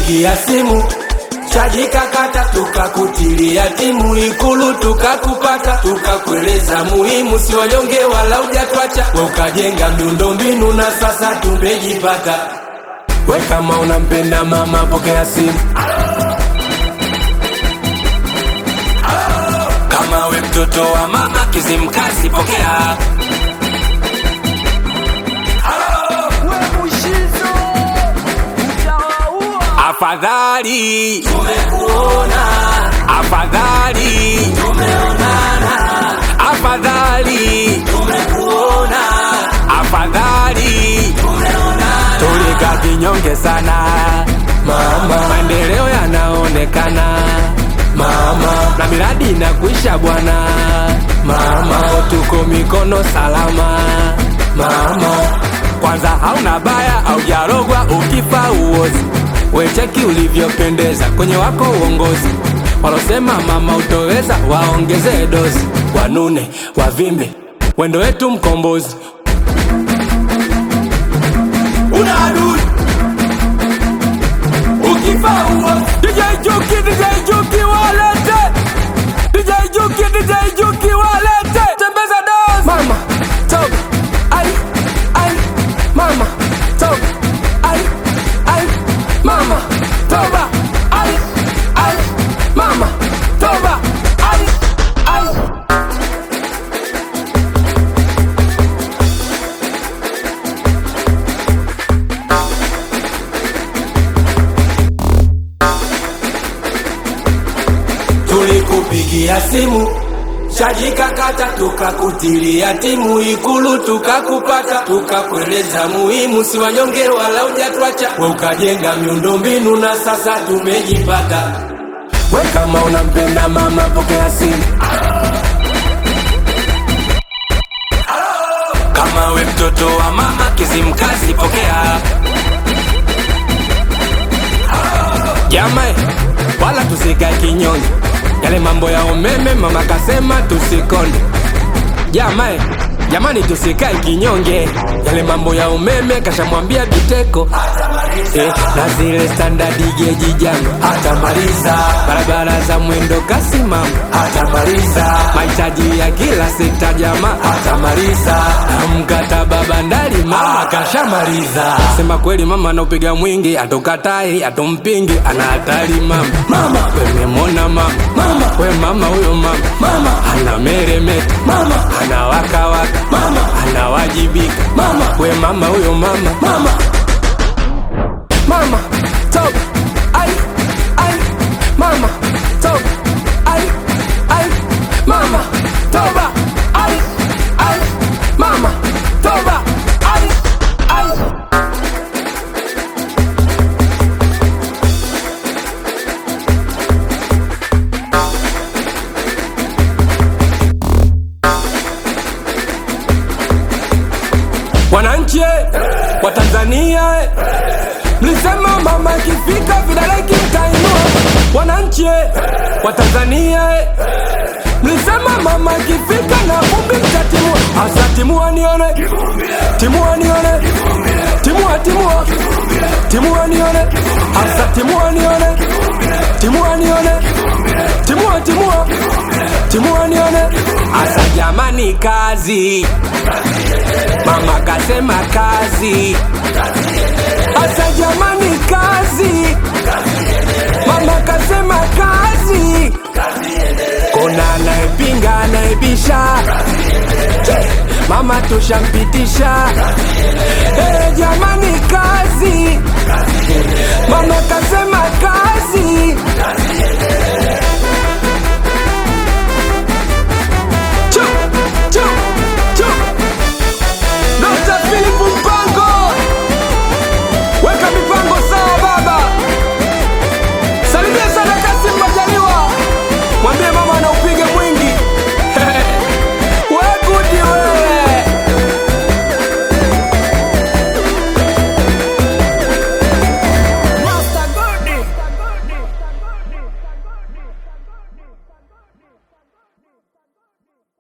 tulikupigia simu chaji kakata, tukakutilia timu Ikulu tukakupata, tukakueleza muhimu, si wanyonge wala hujatwacha, we ukajenga miundombinu na sasa tumejipata. We kama unampenda mama, pokea simu. Kama we mtoto wa mama Kizimkazi, pokea. Afadhali tumekuona, afadhali tumeonana, afadhali tumekuona, afadhali tumeonana. Tulika kinyonge sana mama, maendeleo yanaonekana mama, na miradi inakuisha bwana mama, tuko mikono salama mama. Kwanza hauna baya, aujarogwa ukifa uozi wecheki ulivyopendeza kwenye wako uongozi. Walosema mama utoweza, waongezee dozi, wanune wavimbe, wendo wetu mkombozi. Una adui ukifa uozi. DJ Juki, DJ Juki walete, DJ Juki, DJ Juki walete, tembeza dozi. Mama toka, ai ai, mama toka, ai ai mama toba ai ai mama toba ai ai tulikupigia simu chaji kakata, tukakutilia timu Ikulu tukakupata, tukakueleza muhimu, si wanyonge wala hujatwacha, we ukajenga miundombinu na sasa tumejipata. We kama unampenda mama, pokea simu. Kama we mtoto wa mama Kizimkazi, pokea. Jamae, wala tusikae kinyonge, yale mambo ya umeme mama kasema tusikonde. Jamae, jamani tusikae kinyonge, yale mambo ya umeme kashamwambia Biteko eh, na zile standard geji jana atamaliza, barabara za mwendo kasi mama atamaliza, mahitaji ya kila sekta jamaa atamaliza, na mkataba bandari mama kashamaliza. Sema kweli mama anaupiga mwingi, atokatai atompingi, ana hatari mama. Mama wememona mama, mama we mama huyo mama, mama ana meremeta mama, ana wakawaka mama, anawajibika mama, we mama huyo mama, mama mama top ai ai mama top ai ai mama toba ai ai mama toba ai ai wananchi eh, wa Tanzania eh, mlisema mama ikifika vidole kitainua. Wananchi eh, wa Tanzania eh, mlisema mama ikifika na vumbi mtatimua. Hasa timua nione, timua nione, timua timua, timua nione, hasa timua nione, timua nione, timua timua, timua nione, hasa jamani, kazi mama kasema kazi Asa jamani kazi Mama kasema kazi Kuna anayepinga anayebisha Che, Mama tushampitisha hey, jamani kazi Mama kasema kazi